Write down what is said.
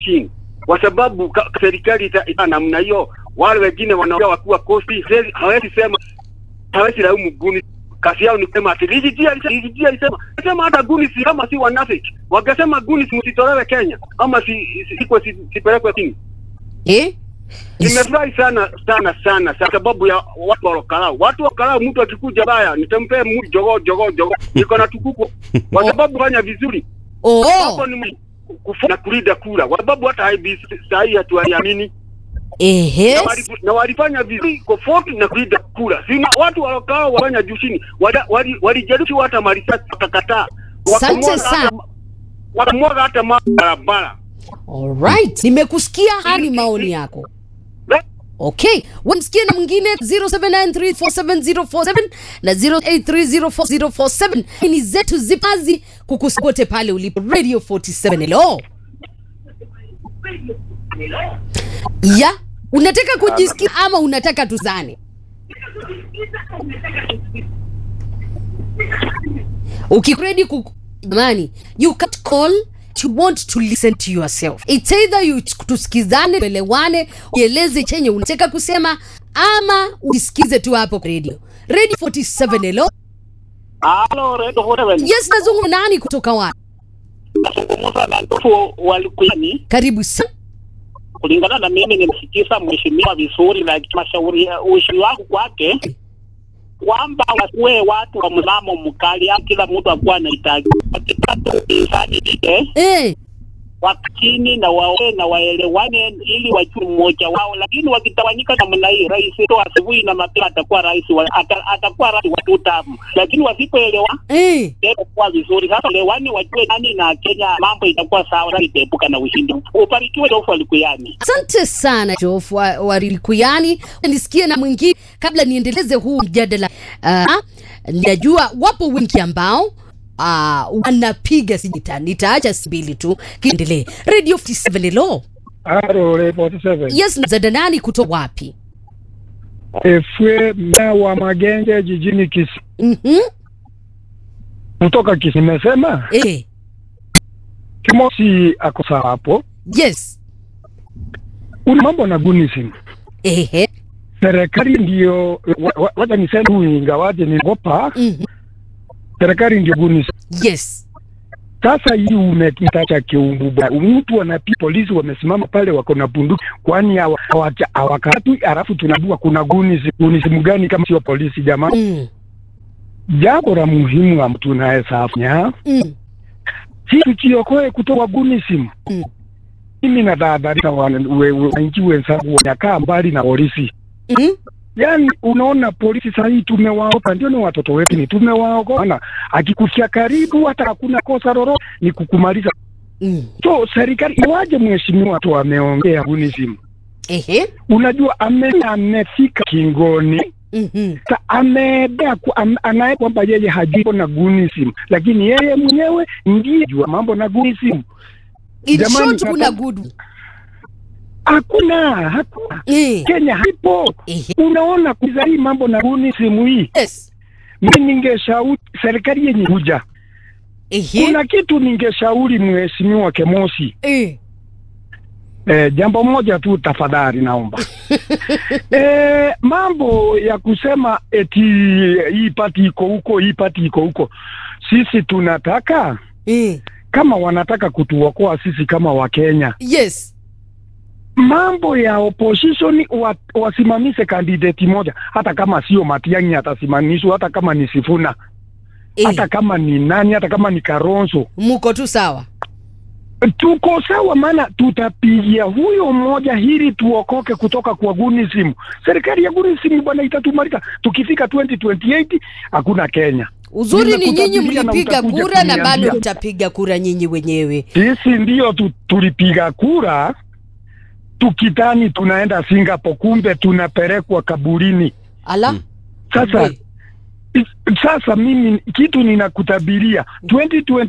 chini, kwa sababu ka- serikali ita, ita namna hiyo, wale wengine wanaongea wakiwa kosti, seri- hawezi sema hawezi laumu guni kazi yao ni kusema ati Rigiji alisema Rigiji alisema sema hata guni si kama si wanafiki wangesema guni si msitolewe Kenya ama si si- sikwe si, sipelekwe chini. Eh? Nimefurahi sana sana sana sana sababu ya watu wa Lokalau. Watu wa Lokalau, mtu akikuja baya nitampea mtu jogoo jogoo jogoo, niko na tukuku kwa sababu fanya vizuri Oh. hapo ni kufu na kulinda kura, kwa sababu hata IBC saa hii hatuamini Ehe. na, wali, na walifanya vizuri kofoti na kulinda kura. Sina watu walokao wafanya juu chini, walijaribu wali, walijaribu hata marisasi wakakataa, Asante Wakamwaga sana. hata- wakamwaga hata ma- barabara Alright. Nimekusikia hadi maoni yako. Okay, wamsikie na mwingine 0793470447 na 08304047 ni zetu zipazi kukusote pale ulipo Radio 47 hello. Ya, unataka kujisikia ama unataka tuzane? Ukikredi ku jamani, you can't call you want to listen to yourself. It's either you tusikizane, tuelewane, ueleze chenye unataka kusema ama usikize tu hapo kwa radio. Radio 47 hello. Halo, Redo Forever. Yes, nazungumza nani kutoka wapi? Nazungumza na ndugu walikuyani. Karibu sana. Kulingana na mimi nimsikiza mheshimiwa vizuri, na mashauri ushauri wangu kwake kwamba wasiwe watu wa mlamo mkali, au kila mtu akuwa anahitaji wakipata upinzani ile Eh, wakini na wawe na waelewane ili wajue mmoja wao, lakini wakitawanyika namna hii, rais to asubuhi na mapema atakuwa rais wa, ata, atakuwa rais wa tutamu, lakini wasipoelewa eh. itakuwa vizuri. Sasa elewani, wajue nani na Kenya, mambo itakuwa sawa, na itaepuka na ushindi. Ubarikiwe Jofu Alikuyani. Asante sana Jof wa, wa Rilikuyani. Nisikie na mwingine kabla niendeleze huu mjadala. Uh, najua wapo wengi ambao uh, wanapiga sijita, nitaacha mbili tu kiendelee. Radio 57 hello. Halo, Le 47. Yes, mzada nani kutoka wapi? Efwe mmea wa Magenge jijini Kisii. Mhm. Kutoka Kisii nimesema Eh, Kimosi ako sawa hapo. yes. Una mambo na gunism. Ehe. Serikali ndio wa- wa- wacha niseme tu ingawaje niogopa, Mhm. serikali ndio gunism. Yes. Sasa hii umekita cha kiumbu bwana. Mtu anapi polisi wamesimama pale wako na bunduki, kwani hawa- hawaja- hawakatwi, alafu tunajua kuna gunism. Gunism gani kama sio polisi jamani? Mm. Jambo la muhimu am- tunaweza fanya Mm. si tukiokoe kutoka gunism. Mm. Mimi natahadharisha wananchi wenzangu wanakaa mbali na polisi. Mm. Yaani unaona polisi saa hii tumewaogopa, ndio ni watoto wetu ni tumewaogopa. Ana akikufia karibu, hata hakuna kosa lolote, ni kukumaliza. Mm. So serikali iwaje, mheshimiwa tu ameongea gunism, Ehe. unajua ame, amefika kingoni Mhm. Sa ameendea ku- am, anaye kwamba yeye hajui na gunism, lakini yeye mwenyewe ndiye jua mambo na gunism. In Jamani, short kuna hapa- good. Hakuna, hakuna Eh. Kenya haipo. Ehe. Unaona kuza hii mambo na gunism hii, Yes. mimi ningeshauri serikali yenye kuja, Ehe. kuna kitu ningeshauri mheshimiwa Kemosi. Eh. E, jambo moja tu tafadhali naomba e, mambo ya kusema eti hii pati iko huko, hii pati iko huko, sisi tunataka Eh. kama wanataka kutuokoa sisi kama Wakenya, Yes. mambo ya opposition wa, wasimamishe kandidati moja, hata kama sio Matiang'i atasimamishwa, hata kama ni Sifuna, Eh. hata kama ni nani, hata kama ni Karonzo, Muko tu sawa. tuko sawa, maana tutapigia huyo mmoja ili tuokoke kutoka kwa gunism. Serikali ya gunism bwana itatumaliza. Tukifika 2028 hakuna Kenya. Uzuri ni nyinyi Nimekutabiria na mlipiga utakuja kura na kuniambia. bado mtapiga kura nyinyi wenyewe. Sisi ndio tu, tulipiga kura tukitani tunaenda Singapore, kumbe tunapelekwa kaburini. Ala. Sasa We. sasa mimi kitu ninakutabiria 2020